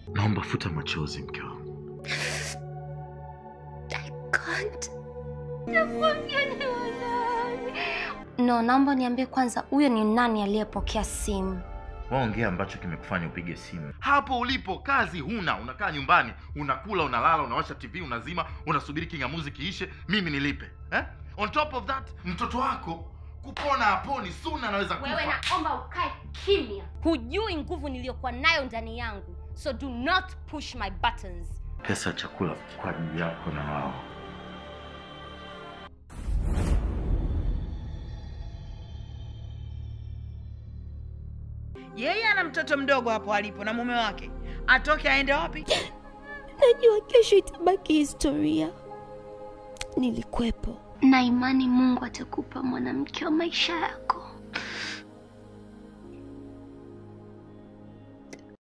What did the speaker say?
Naomba futa machozi, mke wangu. can't. No, naomba niambie kwanza, huyo ni nani aliyepokea simu? Waongea ambacho kimekufanya upige simu. Hapo ulipo kazi huna, unakaa nyumbani, unakula, unalala, unawasha TV, unazima, unasubiri kingamuzi kiishe, mimi nilipe eh? On top of that, mtoto wako kupona haponi, suna anaweza kufa. Wewe naomba ukae kimya. Hujui nguvu niliyokuwa nayo ndani yangu, so do not push my buttons. Pesa ya chakula kwa ajili yako na wao. Yeye ana mtoto mdogo hapo alipo na mume wake, atoke aende wapi? Najua kesho itabaki historia. Nilikwepo Na imani Mungu atakupa mwanamke wa maisha yako.